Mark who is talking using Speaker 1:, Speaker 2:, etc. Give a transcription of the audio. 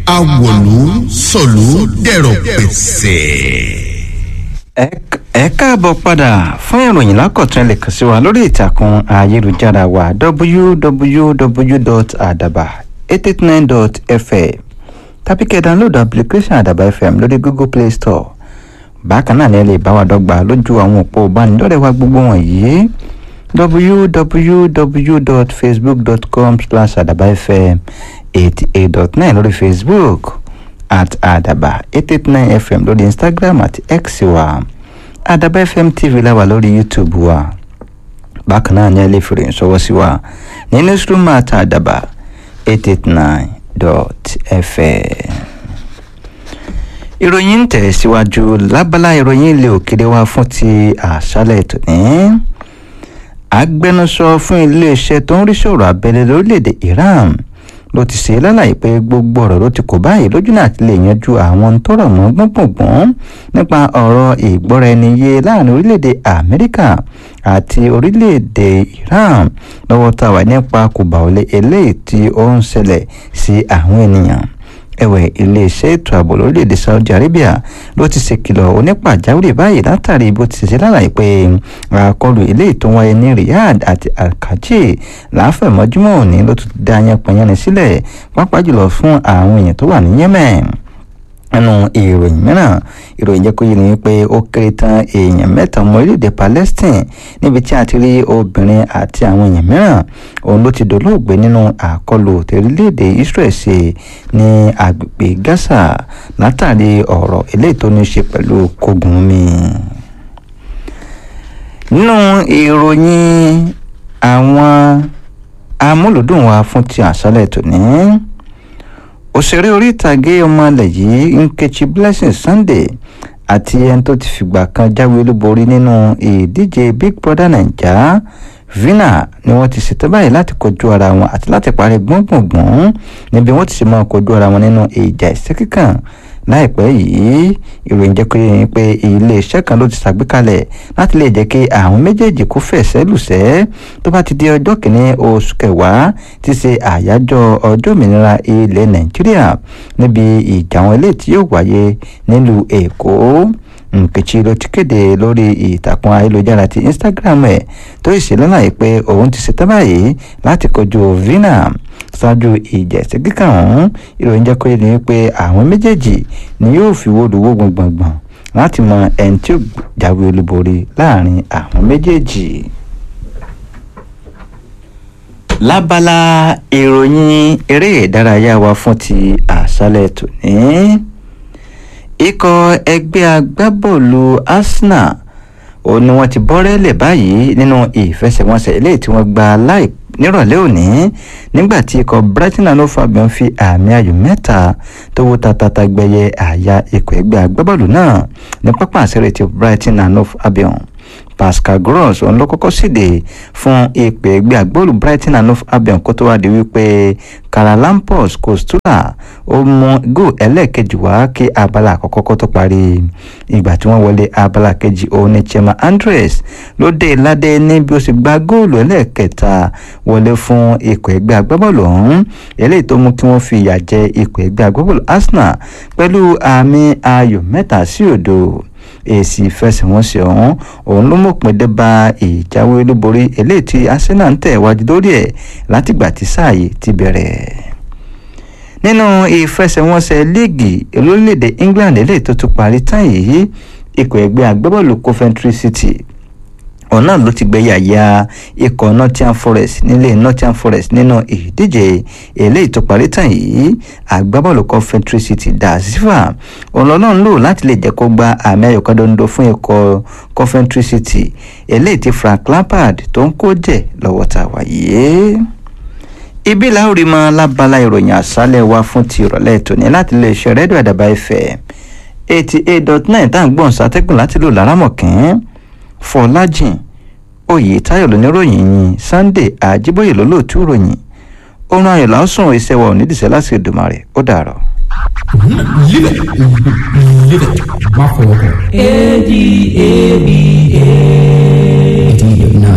Speaker 1: awòlú sọ̀lú dẹ̀rọ̀ pẹ̀sẹ̀.
Speaker 2: ẹ káàbọ̀ padà fún ìròyìn lákọ̀tún ẹ lè kàn sí wa lórí ìtàkùn ayélujára wa www.adaba889.fm tàbí kẹ́ download application àdàbà fm lórí google play store bákan náà ni ẹ lè bá wa dọ́gba lójú àwọn òpó ìbánidọ́rẹ̀ẹ́ wa gbogbo wọ̀nyí www.facebook.com slash àdàbà fm eighty eight dot nine lórí facebook at àdàbà eight eight nine fm lórí instagram àti x wa àdàbà fm tv la wà lórí youtube wa bákan náà ni ẹ lè fèrè ìṣọwọ́ sí wa ní newsroom at àdàbà eight eight nine dot fm ìròyìn ń tẹ̀ síwájú lábala ìròyìn ilé òkèrè wa fún ti àṣálẹ̀ tòní agbẹnusọ fún iléeṣẹ́ tó ń rí sọ̀rọ̀ abẹ́lé lórílẹ̀‐èdè iran ló ti ṣe lálàyé pé gbogbo ọ̀rọ̀ ló ti kò báyìí lójú náà ti lè yanjú àwọn tó rọ̀ mọ́ gbọ̀ngbọ̀ngbọ̀n nípa ọ̀rọ̀ ìgbọ́ra-ẹni-yé láàrin orílẹ̀‐èdè amẹ́ríkà àti orílẹ̀‐èdè iran lọ́wọ́ tá a wà nípa kùbàwọlé eléyìí tí ó ń ṣẹlẹ̀ sí àwọn ènìyàn ẹ̀wẹ̀ iléeṣẹ́ ètò ààbò lórílẹ̀‐èdè saudi arabia ló ti ṣèkìlọ̀ onípàjáwìrì báyìí látàrí bó ti ṣe lálàyé pé àkọlù eléyìí tó wáyé ní riyadh àti alkaji láfẹ̀mọ́júmọ́ òní ló tún dá yanpanyanni sílẹ̀ pápá jùlọ fún àwọn èèyàn tó wà ní yemen nínú ìròyìn mìíràn ìròyìn jẹ́ kó yé ni pé ó kéré tán èèyàn mẹ́ta ọmọ orílẹ̀-èdè palestine níbi tí a ti rí obìnrin àti àwọn èèyàn mìíràn òun ló ti dolóògbé nínú àkọlù tẹ̀rílẹ̀-èdè israel ṣe ní agbègbè gaza látàrí ọ̀rọ̀ eléyìí tó ní í ṣe pẹ̀lú kógun mi. nínú ìròyìn àwọn amúlùdùn wa fún ti àṣálẹ̀ tòní òṣèré orí ìtàgé ọmọ alẹ̀ yìí nkechi blessing sunday àti ẹni tó ti fìgbà kan jáwé olúborí nínú ìdíje big brother naija vina ni wọ́n ti ṣètò báyìí láti kojú ara wọn àti láti parí gbọ̀ngbọ̀ngbọ̀n níbi wọ́n ti ṣe máa kojú ara wọn nínú ìjà ìṣẹ́ kíkàn láìpẹ́ yìí ìròyìn jẹ́ pé yẹn pé iléeṣẹ́ kan ló ti ṣàgbékalẹ̀ láti lè jẹ́ kí àwọn méjèèjì kó fẹ̀sẹ̀ lùsẹ́ tó bá ti di ọjọ́ kìíní oṣù kẹwàá ti ṣe àyájọ́ ọjọ́ òmìnira ilẹ̀ nàìjíríà níbi ìjà wọn eléyìí tí yóò wáyé nílùú èkó nkechi ló ti kéde lórí ìtàkùn ayélujára ti instagram ẹ̀ tó sì ṣe lálàyé pé òun ti ṣetán báyìí láti kojú vina ṣáájú ìjẹ̀sí kíkà ọ̀hún ìròyìn jẹ́ kó yé ni pé àwọn méjèèjì ni yóò fi wóluwó gbọ̀ngbọ̀ngbọ̀n láti mọ ẹni tí ó jáwé olúborí láàrin àwọn méjèèjì. lábala ìròyìn eré ìdárayá wa fún ti àṣálẹ̀ tòní ikọ̀ ẹgbẹ́ agbábọ́ọ̀lù arsenal òun ni wọ́n ti bọ́rẹ́lẹ̀ báyìí nínú ìfẹsẹ̀wọnsẹ̀ eléyìí tí wọ́n gba láì nírọ̀lẹ́ òní nígbà tí ikọ̀ brighton and hove albion fi àmì ayò mẹ́ta tó wó tatata gbẹyẹ àyà ikọ̀ ẹgbẹ́ agbábọ́ọ̀lù náà ní pápá àṣẹrẹ ti brighton and hove albion pascal gross òun ló kọ́kọ́ síde fún ìpè ẹgbẹ́ agbóòlù brighton and hove albion kó tó wá di wípé karalampos kostula ó mú góò ẹlẹ́ẹ̀kejì wá kí abala àkọ́kọ́ kó tó parí ìgbà tí wọ́n wọlé abala kejì òun ní chema andres ló dé ládé ní bí ó sì gba góòlù ẹlẹ́ẹ̀kẹta wọlé fún ikọ̀ ẹgbẹ́ agbábọ́ọ̀lù ọ̀hún eléyìí tó mú kí wọ́n fi ìyà jẹ ikọ̀ ẹgbẹ́ agbábọ́ọ̀lù arsenal pẹ̀lú àmì ayò mẹ́ta sí òdo èsì ìfẹsẹ̀wọnsẹ̀ ọ̀hún òun ló mọ̀pin dé bá ìjáwé olúborí eléyìí tí arsenal ń tẹ̀ wájú lórí ẹ̀ látìgbà tí sáà yìí ti bẹ̀rẹ̀ nínú ìfẹsẹ̀wọnsẹ̀ líìgì olórílẹ̀‐èdè england eléyìí tó tún parí tán yìí ikọ̀ ẹgbẹ́ agbábọ́ọ̀lù coventry city ọ̀nà ló ti gbẹ̀yà ya ikọ̀ nottingham forest nílé nottingham forest nínú ìdíje eléyìí tó parí tán yìí agbábọ́ọ̀lù coventry city da silva ọlọ́run lò láti lè jẹ́ kó gba àmì ayò kan dondo fún ikọ̀ coventry city eléyìí tí frank lampard tó ń kó jẹ́ lọ́wọ́ ta wáyé ibi láòrí mọ lábala ìròyìn àṣálẹ̀ wa fún ti ìrọ̀lẹ́ tòní láti lè ṣe rẹ́díò àdàbà fm eighty eight dot nine tá à ń gbọ́n sátẹ́gùn láti lò lárámọ̀kín fọlájìn oyètáyọ̀ lóníròyìn yìí sunday àjíbóyè lólóòtú ròyìn oorun ayọ̀ lásùn iṣẹ́ wa ò ní dìṣẹ́ láti Èdùmàrè ó dàrọ̀.
Speaker 3: Live it. Live it. Má fọwọ́ kàn.
Speaker 4: A D A B A.